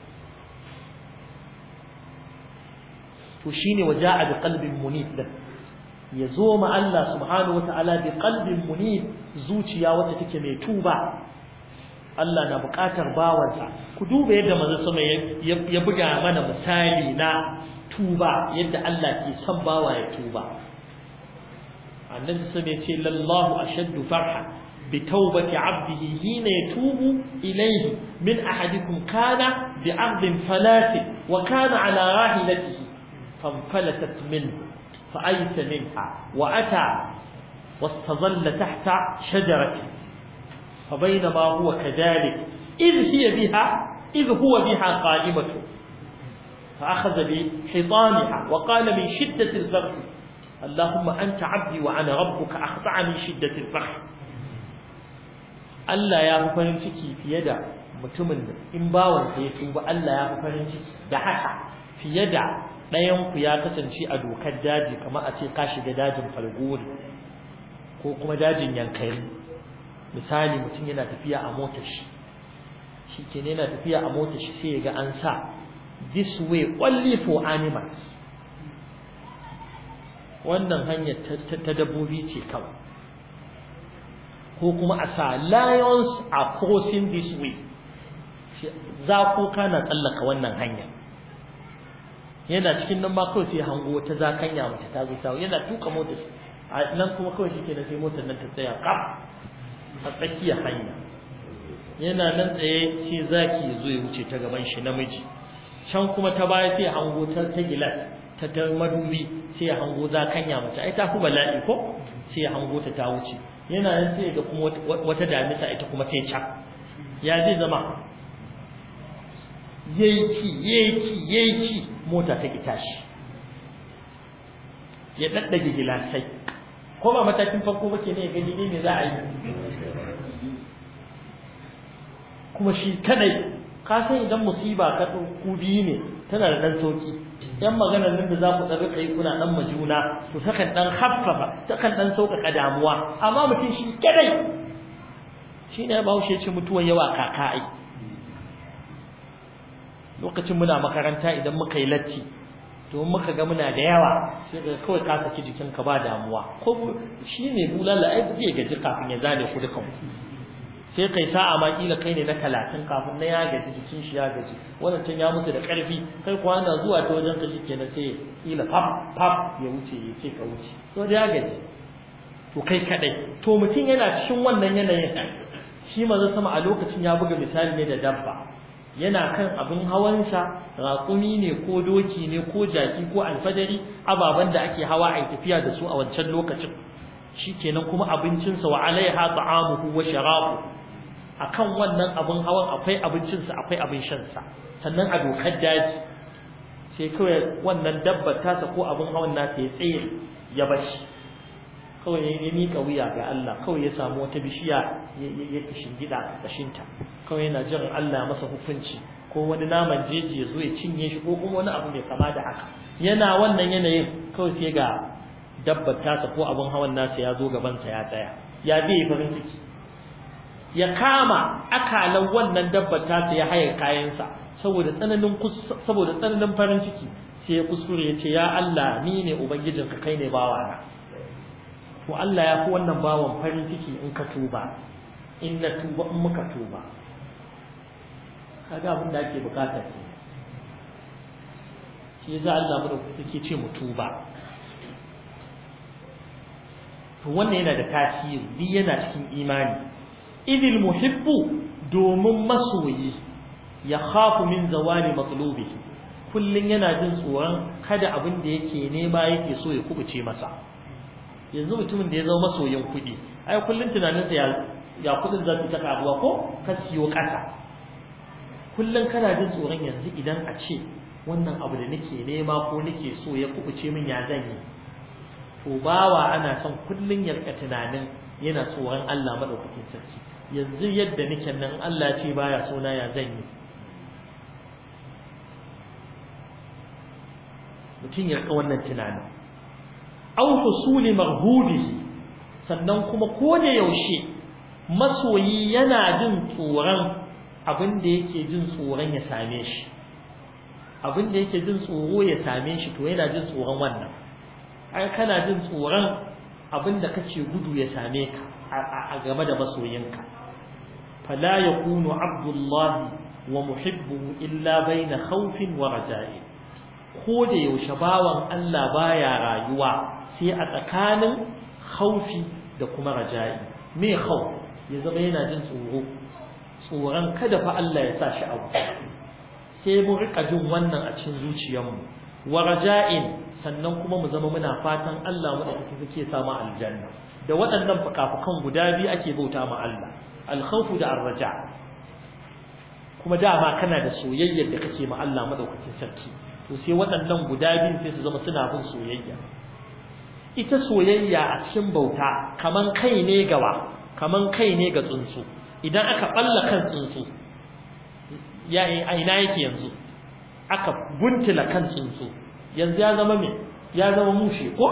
to shine waja'a bi qalbin munib din yazo ma Allah subhanahu wataala bi qalbin munib zuciya wacce take mai tuba Allah na buƙatar bawansa ku duba yadda manzo sama ya buga mana misali na tuba yadda Allah ke son bawa ya tuba annabi sama ya ce lallahu ashaddu farha bi tawbati 'abdihi hina yatubu ilayhi min ahadikum kana bi 'ardin falasi wa kana 'ala rahilatihi فانفلتت منه فأيس منها وأتى واستظل تحت شجرة فبينما هو كذلك إذ هي بها إذ هو بها قائمة فأخذ بحيطانها وقال من شدة الفرح اللهم أنت عبدي وأنا ربك أخضع من شدة الفرح Allah ya fi farin ciki fiye da mutumin da in bawansa ya tuba Allah ya fi farin ciki da haka fiye da ɗayanku ya kasance a dokar daji kamar a ce ka shiga dajin falgori ko kuma dajin yankari misali mutum yana tafiya a motar shi shi ke yana tafiya a motar shi sai ya ga an sa this way only for animals wannan hanyar ta dabbobi ce kawai ko kuma a sa lions are crossing this way za ko kana tsallaka wannan hanyar yana cikin nan ma kawai sai hango wata zakanya mace ta zo ta yana tuka motar a nan kuma kawai shi kenan sai motar nan ta tsaya kaf a tsakiyar hanya yana nan tsaye sai zaki ya zo ya wuce ta gaban shi namiji can kuma ta baya sai hango ta ta gilas ta ta madubi sai ya hango zakanya mace ai ta fi bala'i ko sai ya hango ta ta wuce yana nan sai ga kuma wata damisa ita kuma ta can ya zai zama yayi yayi yayi mota ta ki tashi ya daddage gilasai ko ba matakin farko ba ke ne gani ne me za a yi kuma shi kadai ka san idan musiba ka ku biyu ne tana da dan sauki yan maganar nan da za ku dan rika yi kuna dan majuna to takan dan haffafa takan dan sauƙaƙa damuwa amma mutum shi kadai shi ne bahaushe ce mutuwar yawa kaka ai lokacin muna makaranta idan muka yi latti to muka ga muna da yawa sai ga kawai ka saki jikinka ba damuwa ko shine bulala ai zai gaji kafin ya zane ku dukan sai kai sa'a ma kila kai ne na talatin kafin na ya gaji jikin shi ya gaji wannan can ya musu da karfi kai kuwa ana zuwa ta wajen kashi kenan sai kila faf faf ya wuce ya ce ka wuce to da ya gaji to kai kadai to mutum yana cikin wannan yanayin shi manzo sama a lokacin ya buga misali ne da dabba yana kan abin hawansa raƙumi ne ko doki ne ko jaki ko alfadari ababen da ake hawa a tafiya da su a wancan lokacin shikenan kuma abincinsa wa alaiha ta'amuhu wa sharabu akan wannan abin hawan akwai abincinsa akwai abin shansa sannan a dokar daji sai kawai wannan dabbar tasa ko abin hawan nasa ya tsaye ya bashi kawai ya miƙa wuya ga Allah kawai ya samu wata bishiya ya shingida a ƙashinta kawai yana jiran Allah masa hukunci ko wani naman jeji ya zo ya cinye shi ko kuma wani abu mai kama da haka yana wannan yanayin kawai sai ga dabbar tasa ko abin hawan nasa ya zo gabansa ya tsaya ya bi farin ciki ya kama akalan wannan dabbar tasa ya haye kayansa saboda tsananin saboda tsananin farin ciki sai ya kuskure ya ce ya Allah ni ne ubangijinka kai ne bawana to Allah ya fi wannan bawan farin ciki in ka tuba in na tuba in muka tuba kaga abin da ake bukata ke shi yasa Allah mu da suke ce mu tuba to wannan yana da tasiri bi yana cikin imani idil muhibbu domin masoyi ya khafu min zawali matlubihi kullun yana jin tsoron kada abin da yake nema yake so ya kubuce masa yanzu mutumin da ya zama masoyin kuɗi ai kullun tunaninsa ya ya kuɗin za su ta karuwa ko ka siyo ƙasa kullun kana jin tsoron yanzu idan a ce wannan abu da nake nema ko nake so ya kubuce min ya zan yi to bawa ana son kullun ya rika tunanin yana tsoron Allah madaukakin sarki yanzu yadda nake nan Allah ce baya so na ya zan yi mutum ya rika wannan tunanin aw husuli marhubihi sannan kuma ko da yaushe masoyi yana jin tsoron abin da yake jin tsoron ya same shi abin da yake jin tsoro ya same shi to yana jin tsoron wannan ai kana jin tsoron abin da kace gudu ya same ka a game da masoyinka fala yakunu abdullahi wa muhibbuhu illa baina khawfin wa raja'i ko da yaushe bawan Allah baya rayuwa sai a tsakanin khaufi da kuma raja'i me khawf ya zama yana jin tsoro tsoron kada fa Allah ya sa shi abu sai mu rika jin wannan a cikin zuciyarmu wa raja'in sannan kuma mu zama muna fatan Allah mu da kake samu aljanna da waɗannan fukafukan guda biyu ake bauta ma Allah al-khawfu da ar-raja kuma dama kana da soyayyar da kake ma Allah madaukakin sarki to sai waɗannan guda biyu sai su zama suna bin soyayya ita soyayya a cikin bauta kaman kai ne gawa kaman kai ne ga tsuntsu idan aka balla kan tsuntsu ya ina yake yanzu aka guntula kan tsuntsu yanzu ya zama me ya zama mushe ko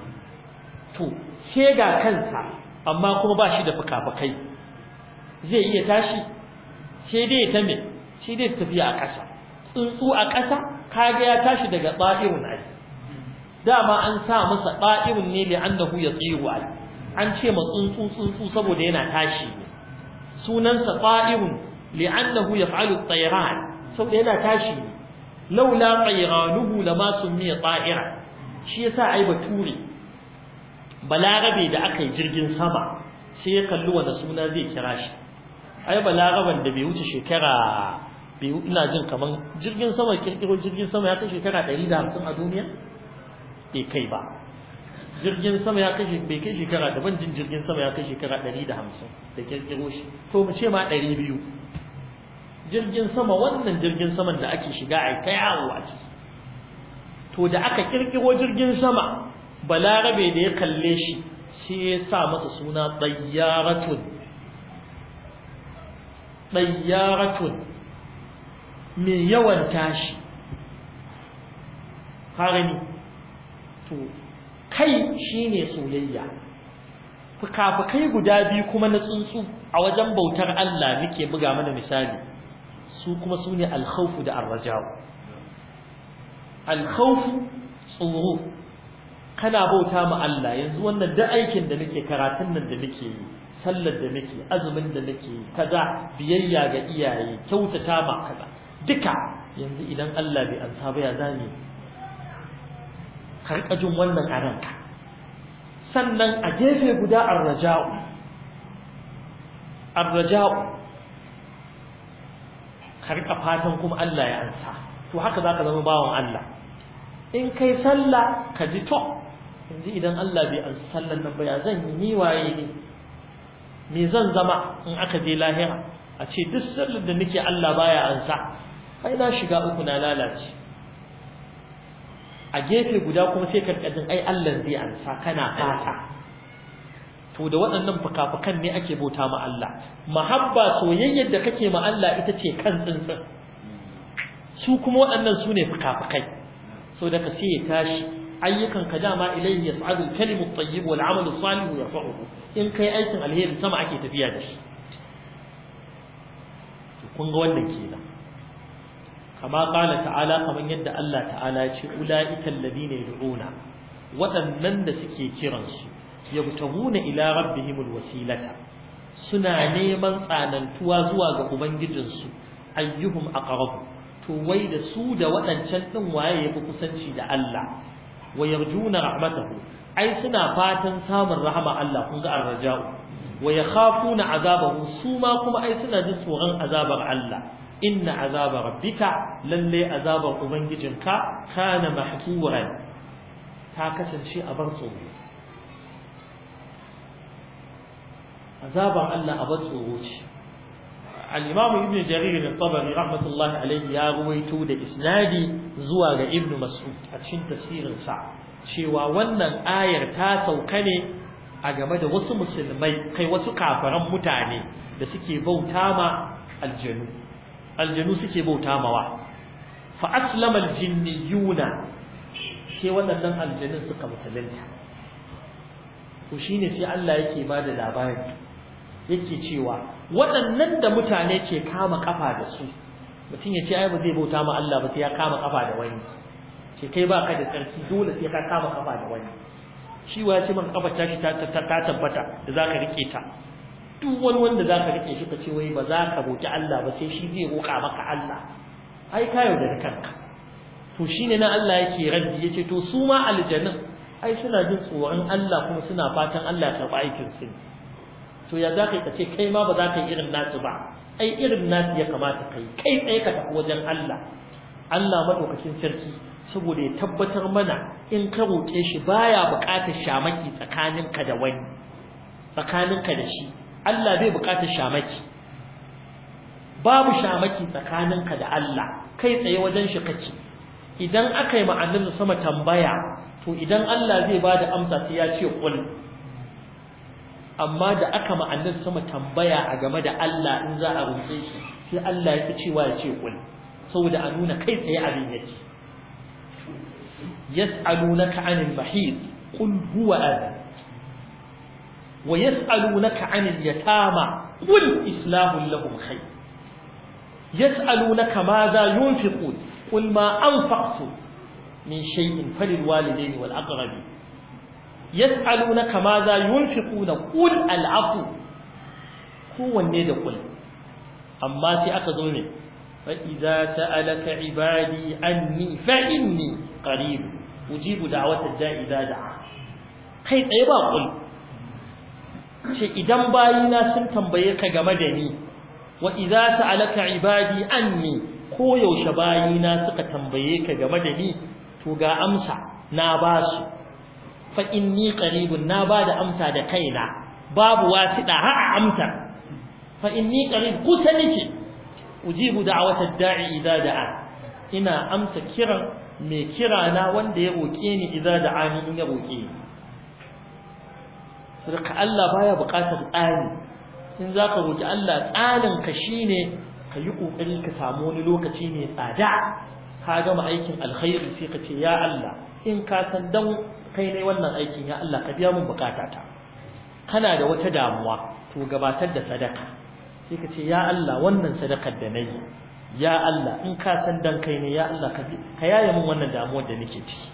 to sai ga kansa amma kuma ba shi da fuka-fukai zai iya tashi sai dai ta me sai dai tafiya a ƙasa tsuntsu a ƙasa kaga ya tashi daga tsa'irun ai dama an sa masa tsa'irun ne li'annahu yatiru ai an ce ma tsuntsu tsuntsu saboda yana tashi ne sunansa tsa'irun li'annahu yaf'alu at-tayran saboda yana tashi ne laula tayranuhu lama sumiya ta'ira shi yasa ai bature balarabe da aka yi jirgin sama sai ya kalli wanda suna zai kira shi ai balaraban da bai wuce shekara bai ina jin kaman jirgin sama kirkiro jirgin sama ya kai shekara 150 a duniya bai kai ba jirgin sama ya kai bai kai shekara daban jin jirgin sama ya kai shekara 150 da kirkiro shi to mu ce ma 200 jirgin sama wannan jirgin saman da ake shiga a kai yawo a ciki to da aka kirkiro jirgin sama balarabe da ya kalle shi sai ya sa masa suna tsayyaratun tsayyaratun mai yawan tashi harani to kai shine soyayya fukafukai guda biyu kuma na tsuntsu a wajen bautar Allah muke buga mana misali su kuma su ne alkhawfu da arraja'u alkhawfu tsoro kana bauta ma Allah yanzu wannan da aikin da nake karatun nan da nake yi sallar da nake azumin da nake yi kaza biyayya ga iyaye kyautata ma kaza duka yanzu idan Allah bai ansa ba ya zani karka jin wannan a ranka sannan a gefe guda arraja'u arraja'u ka rika fatan kuma Allah ya ansa to haka zaka zama bawan Allah in kai sallah ka ji to yanzu idan Allah bai ansa sallan nan ba ya zan yi ni waye ne me zan zama in aka je lahira a ce duk sallar da nake Allah baya ansa ai na shiga uku na lalace a gefe guda kuma sai ka jin ai Allah zai ansa kana fata to da waɗannan fukafukan ne ake bauta ma Allah mahabba soyayyar da kake ma Allah ita ce kan tsintsin su kuma waɗannan su ne fukafukai so da ka sai ya tashi ayyukan ka dama ilayhi yas'adu al-kalimu at-tayyib wal 'amalu as-salih yarfa'uhu in kai aikin alheri sama ake tafiya da shi kun ga wannan kenan kama qala ta'ala kaman yadda Allah ta'ala ya ce ulaika alladhina yad'una waɗannan da suke kiransu yabtaguna ila rabbihimul wasilata suna neman tsanantuwa zuwa ga ubangijinsu ayyuhum aqrab to wai da su da waɗancan din waye yafi kusanci da Allah wa yarjuna rahmatahu ai suna fatan samun rahama Allah kun ga arraja'u wa yakhafuna azabahu su ma kuma ai suna jin tsoron azabar Allah inna azaba rabbika lalle azabar ubangijinka kana mahturan ta kasance a bar tsoro azabar Allah a bar tsoro ce al-imam ibn jarir al-tabari rahmatullahi alayhi ya ruwaito da isnadi zuwa ga ibn mas'ud a cikin tafsirin sa cewa wannan ayar ta sauka ne a game da wasu musulmai kai wasu kafaran mutane da suke bauta ma aljanu aljanu suke bauta mawa fa aslama aljinniyuna sai waɗannan aljanun suka musulunta to shine sai Allah yake ba da labari yake cewa waɗannan da mutane ke kama kafa da su mutum ya ce ai ba zai bauta ma Allah ba sai ya kama kafa da wani ce kai ba ka da tsarki dole sai ka kama kafa da wani shi wa ya ce maka kafa tashi ta tabbata da zaka rike ta duk wani wanda zaka rike shi ka ce wai ba za ka roki Allah ba sai shi zai roka maka Allah ai ka yaudari kanka to shine na Allah yake raddi yace to su ma aljannin ai suna jin tsoron Allah kuma suna fatan Allah ya karɓa aikin su to ya za ka ce kai ma ba za ka yi irin nasu ba ai irin nasu ya kamata kai kai tsaye ka tafi wajen Allah Allah madaukakin sarki saboda ya tabbatar mana in ka roƙe shi baya buƙatar shamaki tsakaninka da wani tsakaninka da shi Allah bai buƙatar shamaki babu shamaki tsakaninka da Allah kai tsaye wajen shi kake idan aka yi ma'anin sama tambaya to idan Allah zai bada amsa sai ya ce qul amma da aka ma'anin sama tambaya a game da Allah in za a roƙe shi sai Allah ya fi cewa ya ce qul saboda a nuna kai tsaye abin yake yas'alunaka 'anil mahid qul huwa adhan wa yas'alunaka 'anil yatama qul islahu lahum khayr yas'alunaka madha yunfiqun qul ma anfaqtum min shay'in falilwalidayni wal aqrabin yas'alunaka madha yunfiquna qul al'afu kowanne da qul amma sai aka zo ne fa idza sa'alaka ibadi anni fa inni qarib ujibu da'watad da'i idza da'a kai tsaye ba qul ce idan bayina sun tambaye ka game da ni wa idza sa'alaka ibadi anni ko yaushe bayina suka tambaye ka game da ni to ga amsa na ba su fa inni qaribun na ba da amsa da kaina babu wasida ha amsa fa inni qarib kusa nake ujibu da'wata da'i idza da'a ina amsa kiran mai kira na wanda ya roke ni idza da'ani in ya roke ni saboda Allah baya buƙatar tsani in zaka roki Allah tsanin ka shine ka yi kokari ka samu wani lokaci mai tsada ka gama aikin alkhairi sai ka ce ya Allah in ka san dan kai ne wannan aikin ya Allah ka biya min bukatata kana da wata damuwa to gabatar da sadaka sai ka ce ya Allah wannan sadakar da nayi ya Allah in ka san dan kai ne ya Allah ka ka yaye min wannan damuwar da nake ciki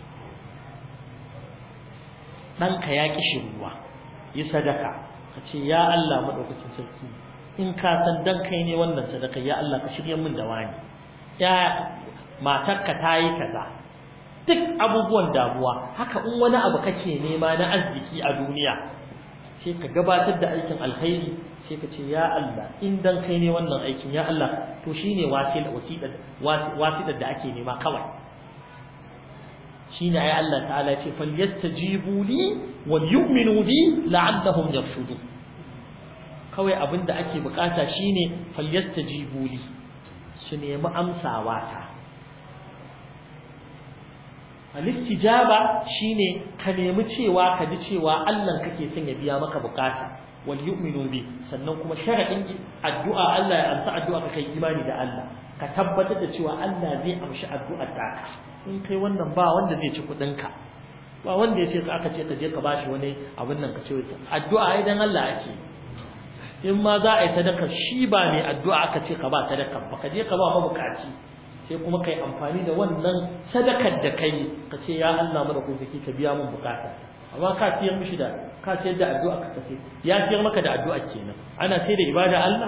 dan ka ya kishi ruwa yi sadaka ka ce ya Allah madaukakin sarki in ka san dan kai ne wannan sadaka ya Allah ka shirye min da wani ya matarka ta yi kaza duk abubuwan damuwa haka in wani abu kake nema na arziki a duniya sai ka gabatar da aikin alkhairi sai ka ce ya Allah in dan kai ne wannan aikin ya Allah to shine wasila wasila wasila da ake nema kawai shine ai Allah ta'ala ya ce falyastajibu li wal yu'minu bi la'allahum yarshudun kawai abinda ake bukata shine falyastajibu li su nemi amsawa ta al-istijaba shine ka nemi cewa ka ji cewa Allah kake son ya biya maka bukata wal yu'minu bi sannan kuma sharadin addu'a Allah ya amsa addu'a ka kai imani da Allah ka tabbatar da cewa Allah zai amshi addu'ar ta in kai wannan ba wanda zai ci kudin ka ba wanda ya ce ka aka ce ka je ka bashi wani abin nan ka ce addu'a ai dan Allah ake in ma za a yi sadaka shi ba mai addu'a aka ce ka ba sadaka ba ka je ka ba mabukaci sai kuma kai amfani da wannan sadakar da kai ka ce ya Allah mana ku zaki ka biya mun bukata amma ka tiyar mishi da ka tiyar da addu'a ka kace ya tiyar maka da addu'a kenan ana sai da ibada Allah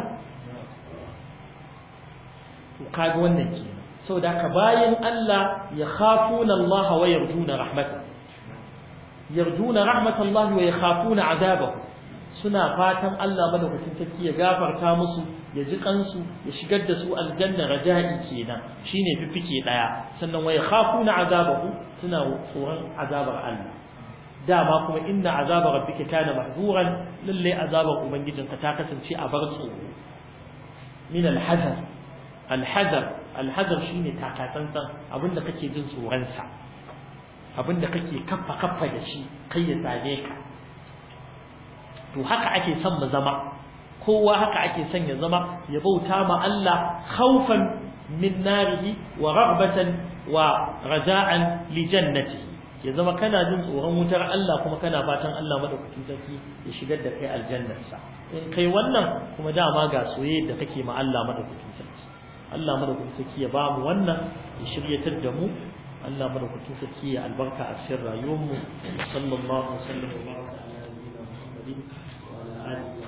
to kaga wannan kenan saboda haka bayan Allah ya khafuna Allah wa yarjuna rahmatah yarjuna rahmatallahi wa yakhafuna azabahu suna fatan Allah madaukakin sarki ya gafarta musu ya ji kansu ya shigar da su aljanna raja'i kenan shine fifike daya sannan wa yakhafuna azabahu suna tsoron azabar Allah dama kuma inna azaba rabbika kana mahduran lalle azabar ubangijinka ta kasance a bar tsoro min alhazar alhazar alhazar shine takatsantsan abinda kake jin tsoron sa abinda kake kaffa kaffa da shi kai ya same ka to haka ake son mu zama kowa haka ake son ya zama ya bauta ma Allah khawfan min narihi wa raghbatan wa raja'an li jannatihi ya zama kana jin tsoron wutar Allah kuma kana fatan Allah madaukakin sarki ya shigar da kai aljannarsa in kai wannan kuma dama ga soyayya da kake ma Allah madaukakin sarki Allah madaukakin sarki ya bamu wannan ya shiryatar da mu Allah madaukakin sarki ya albarka a cikin rayuwar mu sallallahu alaihi wa sallam wa baraka ala nabiyyina Muhammadin wa ala alihi